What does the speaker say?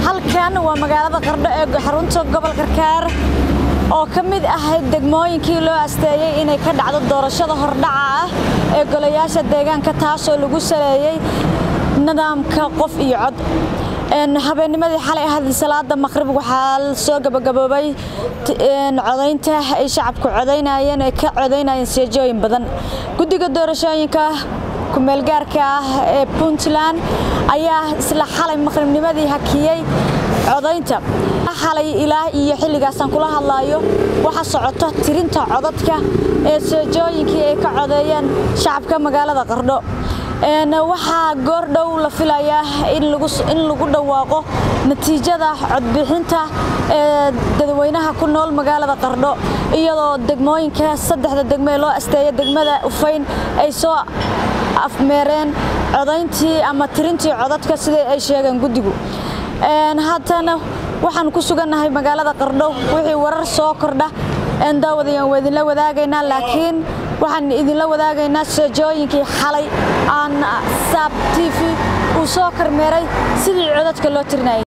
halkan waa magaalada qardho ee xarunta gobolka kaar oo ka mid ahayd degmooyinkii loo asteeyey inay ka dhacdo doorashada hordhaca ah ee golayaasha deegaanka taasoo lagu saleeyey nidaamka qof iyo cod habeennimadii xalay ahayd salaada maqrib waxaa soo gabagaboobay codaynta ay shacabku codaynayeen ee ka codaynayeen seejooyin badan guddiga doorashooyinka kumeelgaarka ah ee puntland ayaa isla xalay maqribnimadii hakiyey codaynta xalay ilaa iyo xilligaasaan kula hadlaayo waxa socoto tirinta codadka ee seejooyinkii ay ka codeeyeen shacabka magaalada qardho waxaa goordhow la filayaa in lagu dhawaaqo natiijada codbixinta ee dadweynaha ku nool magaalada qardho iyadoo degmooyinka saddexda degmo ee loo asteeya degmada ufayn ay soo afmeereen codayntii ama tirintii codadka sida ay sheegeen guddigu haddana waxaan ku sugannahay magaalada qardho wixii warar soo kordha daawadayan waa idinla wadaagaynaa laakiin waxaan idinla wadaagaynaa seejooyinkii xalay aan saab t v uu soo kormeeray sidii codadka loo tirinayay